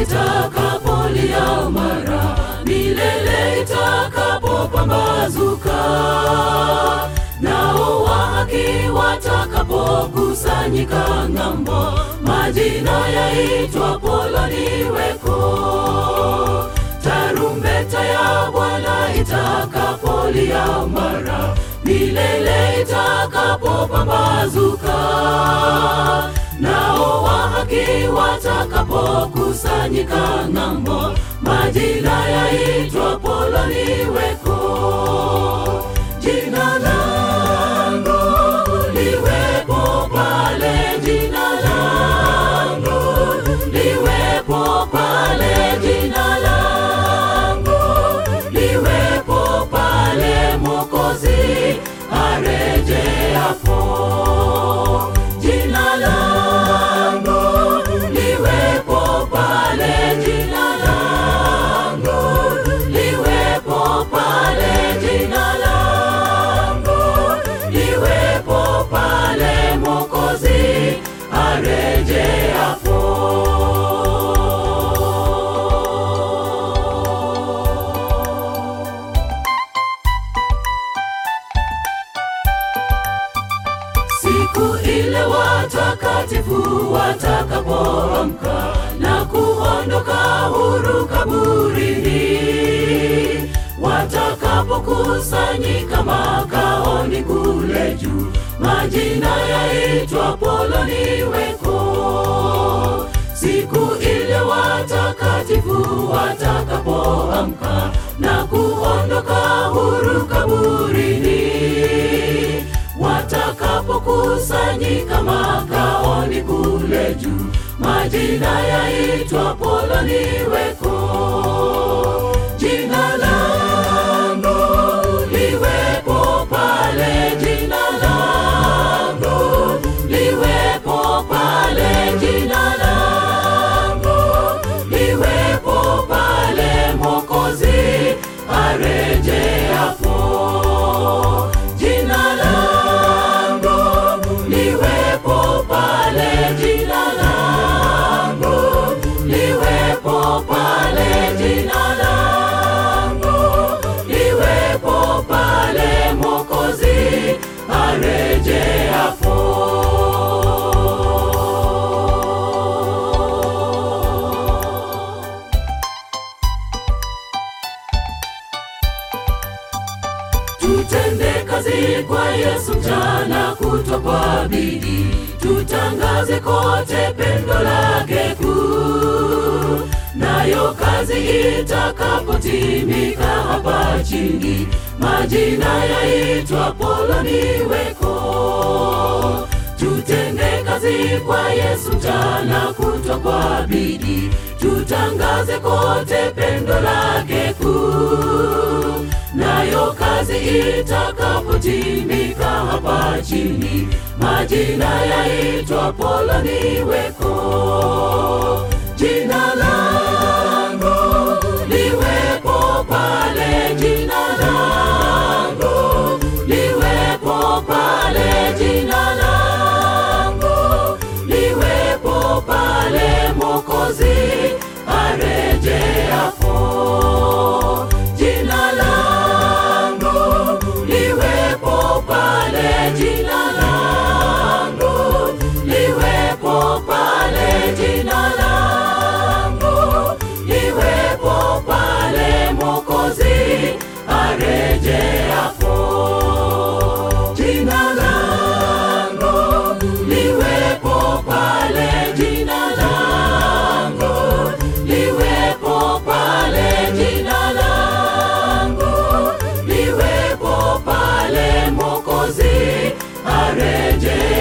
itakapolia mara milele itakapopambazuka, nao wa haki watakapokusanyika ng'ambo, majina yaitwapo liweko. Tarumbeta ya Bwana itakapolia mara milele itakapopambazuka, nao wa haki watakapokusanyika ng'ambo, majina yaitwapo liweko. Jina langu liwepo pale, jina langu liwepo pale, jina langu liwepo pale, Mwokozi arejeapo. Jina langu liwepo pale, jina langu liwepo pale, jina langu liwepo pale, Mwokozi arejeapo. Siku ile watakatifu watakapoamka na kuondoka huru kaburini, watakapokusanyika makaoni kule juu, majina yaitwapo liweko. Siku ile watakatifu watakapoamka na kuondoka huru kaburini watakapokusanyika makaoni kule juu, majina yaitwapo liweko. Jina langu liwepo pale, jina langu liwepo pale, jina langu liwepo pale, Mwokozi arejeapo. Jina langu liwepo pale, jina langu liwepo pale, jina langu liwepo pale, Mwokozi arejeapo. Tutende kazi kwa Yesu mchana kutwa kwa bidii, tutangaze kote pendo lake kuu. Nayo kazi itakapotimika hapa chini, majina yaitwapo liweko. Tutende kazi kwa Yesu mchana kutwa kwa bidii, tutangaze kote pendo lake kuu. Nayo kazi itakapotimika hapa chini, majina yaitwapo liweko. Jina langu liwepo pale, jina langu liwepo pale, jina langu liwepo pale, Mwokozi arejeapo. Jina langu liwepo pale, jina langu liwepo pale, jina langu liwepo pale, Mwokozi arejeapo. Jina langu liwepo pale, jina langu liwepo pale, jina langu liwepo pale, Mwokozi areje